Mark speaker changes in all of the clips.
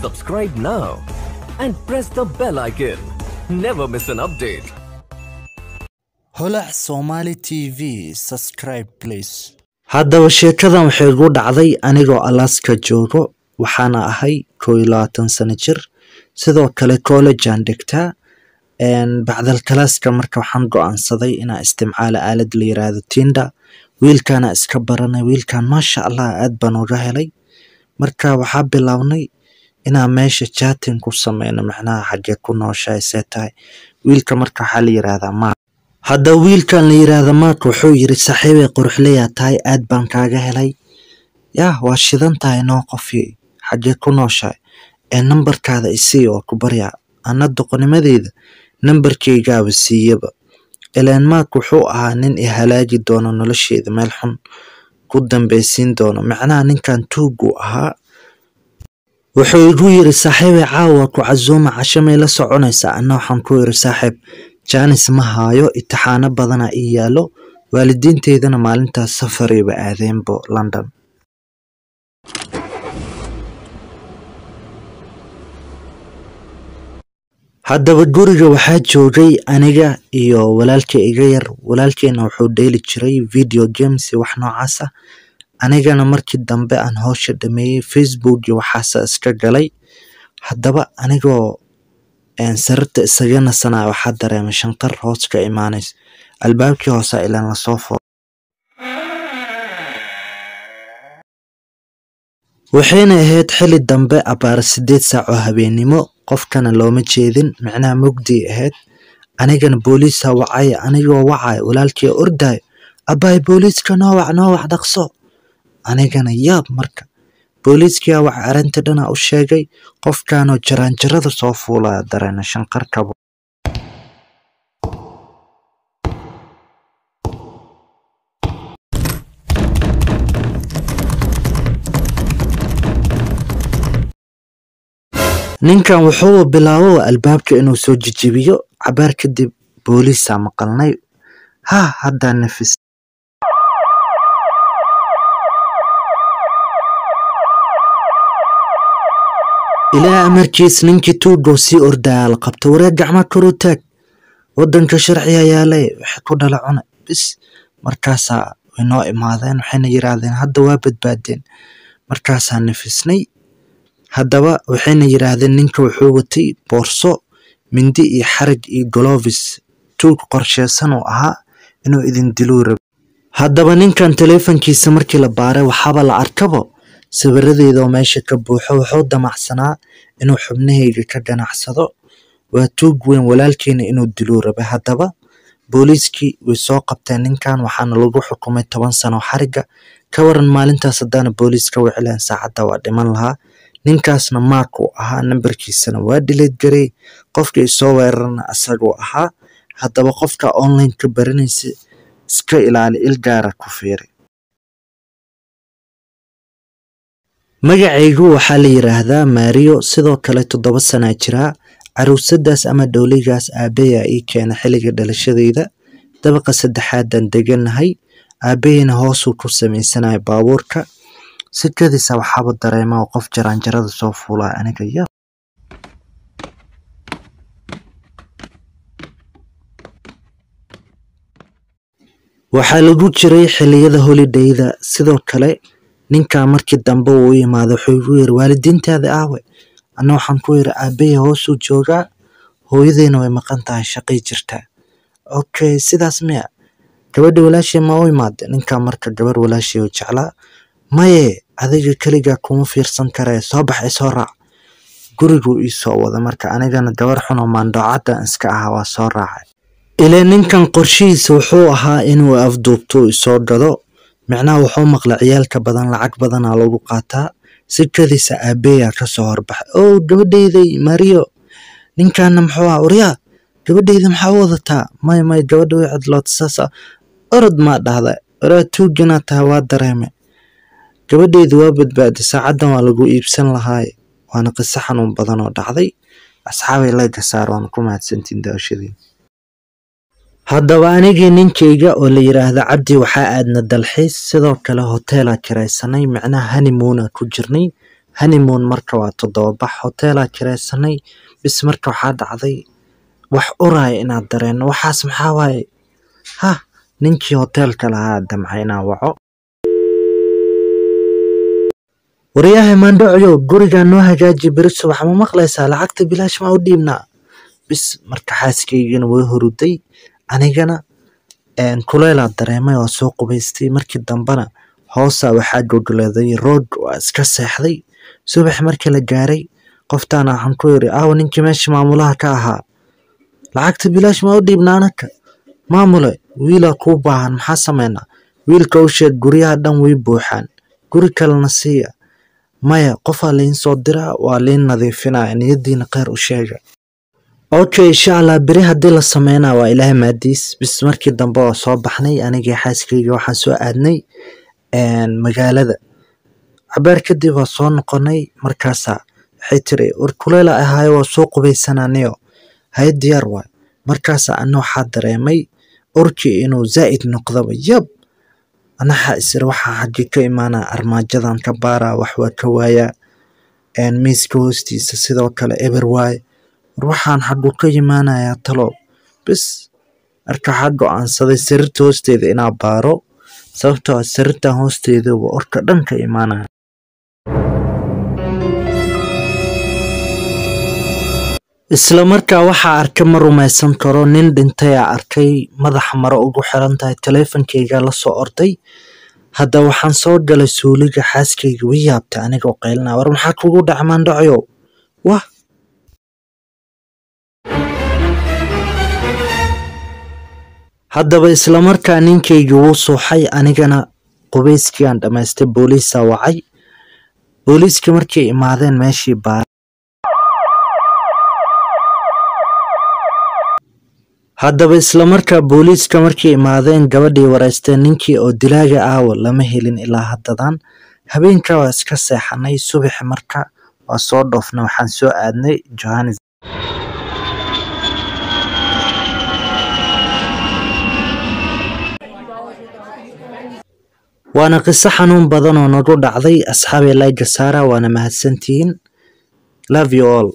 Speaker 1: Subscribe now and press the bell icon. Never miss an update.
Speaker 2: holac somali t v subscribe please haddaba sheekadan waxay igu dhacday anigoo alaska joogo waxaana ahay koo iyo labaatan sano jir sidoo kale collegean dhigtaa bacdal kalaaska marka waxaan go-aansaday inaan isticmaalo aalad la yiraahdo tinda wiilkana iska baranay wiilkan maasha allah aad baan uga helay marka waxaa bilownay inaan meesha chatin ku sameyno macnaha xagee ku nooshahay see tahay wiilka marka waxaa la yiraahdaa mark haddaba wiilkan la yiraahda mark wuxuu yiri saaxiibay quruxleyaa tahay aad baan kaaga helay yah waa shidan tahay noo qofi xagee ku nooshahay ee nambarkaada isii oo ku baryaa ana doqonimadeeda nambarkeygaaba siiyaba ilaan mark wuxuu ahaa nin i halaagi doono nolosheeda meel xun ku dambeysiin doono macnaha ninkan tuuguu ahaa wuxuu igu yiri saaxiibay caawa ku casuuma casho may la soconaysaa anna waxaan ku yiri saaxiib jaanis ma haayo itixaano badana ii yaalo waalidiinteydana maalintaas safarayba aadeenbo london haddaba guriga waxaa joogay aniga iyo walaalkay iga yar walaalkeyna wuxuu dheeli jiray video games iyo wax noocaas ah anigana markii dambe aan howsha dhameeyey facebook iyo waxaasa iska galay haddaba anigoo sararta isaga nasanaya waxaa dareemay shanqar hoos ka imaanays albaabkii hoose ilaan lasoo furo waxayna ahayd xili dambe abaara sideed saac oo habeennimo qofkana looma jeedin micnaha mugdii ahayd anigana booliisa wacaya anigoo wacaya walaalkii ordayo abaay booliiska noo wac noo wac dhaqso anigana yaab marka booliiskia waxa arrinta dhana u sheegay qofkanoo jaraanjarada soo fuulaya dareena shanqar kabo ninkan wuxuu bilaabo albaabka inuu soo jijibiyo cabaar kadib booliisaa maqalnay ha haddaa nafis ilaa amarkiis ninkii tuugoo sii ordaya la qabta wareeg gacma karu taag wadanka sharciga yaalay waxay ku dhala cuna bis markaasaa way noo imaadeen waxayna yiraahdeen hadda waa badbaadeen markaasaa nafisnay haddaba waxayna yiraahdeen ninka wuxuu watay boorso mindi iyo xarag iyo golovis tuug qorsheysan uu ahaa inuu idin diluu rabo haddaba ninkan taleefankiisa markii la baaray waxaaba la arkabo sawiradeedaoo meesha ka buuxo wuxuu damacsanaa inuu xubnahayga ka ganacsado waa tuug weyn walaalkeena inuu diluu rabay haddaba booliiskii way soo qabteen ninkan waxaana lagu xukumay toban sano xariga ka waran maalintaas haddaana booliiska wicileen saacadda waa dhiman lahaa ninkaasna maak uu ahaa nambarkiisana waa dhileed garey qofka isoo weerarana asaguu ahaa haddaba qofka online ka baranaysa iska ilaali ilgaara ku fiiri magacaygu waxaa la yiraahdaa maariyo sidoo kale toddoba sanaa jiraa caruusadaas ama dhowligaas aabayaa ii keena xilliga dhalashadeyda dabaqa saddexaadan deganahay aabaheyna hoosuu ku sameysanaya baabuurka sikadiisa waxaaba dareema oo qof jaraanjarada soo fuulaya aniga ya waxaa lagu jiray xiliyada holidayda sidoo kale ninkaa markii dambe uu u yimaado wuxuu igu yiri waalidiintaada aawe anna waxaan ku yiri aabahey hoosuu joogaa hooyadeyna way maqan tahay shaqay jirtaa okay sidaas miya gabadha walaashey ma u imaade ninkaa marka gabar walaashey oo jeclaa maye adiga keligaa kuma fiirsan karee soo baxay soo raac guriguu ii soo wada marka anigana gabar xunoo maandhoocaddan iska ahaa waa soo raacay ilee ninkan qorshihiisa wuxuu ahaa inuu afduubto isoo gado micnaha wuxuu maqla ciyaalka badan lacag badanaa lagu qaataa sikadiisa aabeeyaa kasoo horbaxay o gabadheyday mariyo ninkaana muxuu ah waryaa gabadheyda maxaa u wadataa may may gabadha way cidloota saasa orod maa dhahda waraa tuuginaa tahay waa dareeme gabadheyda waa badbaaday saacaddan waa lagu iibsan lahaaye waana qiso xanuun badan oo dhacday asxaabay layga saar waana ku mahadsantiin daawashadiin haddaba anigii ninkayga oo la yiraahdo cabdi waxaa aadna dalxiis sidoo kale hoteela kiraysanay macnaha honeymoona ku jirnay honeymoon marka waa toddobabax hoteelaa kiraysanay bis marka waxaa dhacday wax uraya inaad dareeno waxaas maxaa waaye ha ninkii hoteelka lahaa damca inaan waco waryahay maandhocyo gurigaa noo hagaaji beri subax ma maqlaysaa lacagta bilaash maa u dhiibnaa bis marka xaaskaygana way horuday anigana kuleelaa dareemay waa soo qubaystay markii dambena hoosaa waxaa gogleeday roog waa iska seexday subax markii la gaaray qoftaana waxaan ku yiri aawa ninkii meesha maamulaha ka ahaa lacagta bilaash maa u dhiibna anaka maamule wiilaa kuu baahan maxaa sameynaa wiilka u sheeg guryaha dhan way buuxaan guri kalena siiya maya qofaa liin soo diraa waa liin nadiifinaya niyadiina kheyr u sheega okay insha allah beri haddii la sameynaa waa ilaahay maadiis bis markii dambe waa soo baxnay anigii xaaskayga waxaan soo aadnay magaalada cabeer kadib waa soo noqonay markaasaa waxay tiri war kuleyla ahaayo waa soo qubaysananiyo haye diyaar waay markaasaa ana waxaa dareemay urkii inuu zaa'id noqdaba yab anaxa isir waxaa xaggi ka imaanaa armaajadan ka baaraa wax waa ka waayaa miiska hoostiisa sidoo kale eber waaye war waxaan xaggu ka imaanayaa talo bis marka waxaa go-aansaday sariirta hoosteeda inaa baaro sababtoo ah sariirtan hoosteedaba orka dhan ka imaanaya isla markaa waxaa arkay ma rumaysan karo nin dhintayaa arkay madaxa maro ugu xiran tahay taleefonkeyga la soo orday hadda waxaan soo galay suuliga xaaskayga way yaabtay anigoo qaylina war maxaa kugu dhaca maandhacyo wah haddaba isla markaa ninkayga wuu suuxay anigana qubeyskii aan dhammaystay booliisaa wacay booliiskii markay imaadeen meeshii baa haddaba isla markaa booliiska markay imaadeen gabadhii wareysteen ninkii oo dilaaga aawa lama helin ilaa haddadan habeenka waa iska seexanay subaxi marka waa soo dhoofna waxaan soo aadnay johannes waana qiso xanuun badan oo nagu dhacday asxaabee layga saara waana mahadsantihiin love you all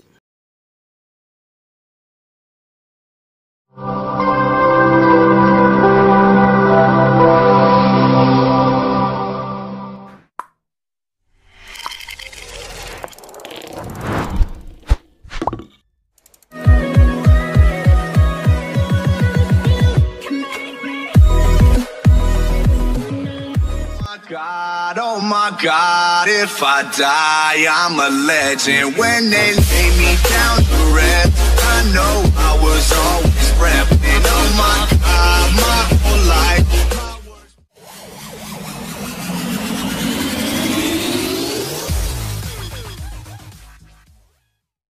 Speaker 3: God, oh my God, if I die, I'm a legend. When they lay me down to rest, I know I was always repping. Oh my God, my whole life,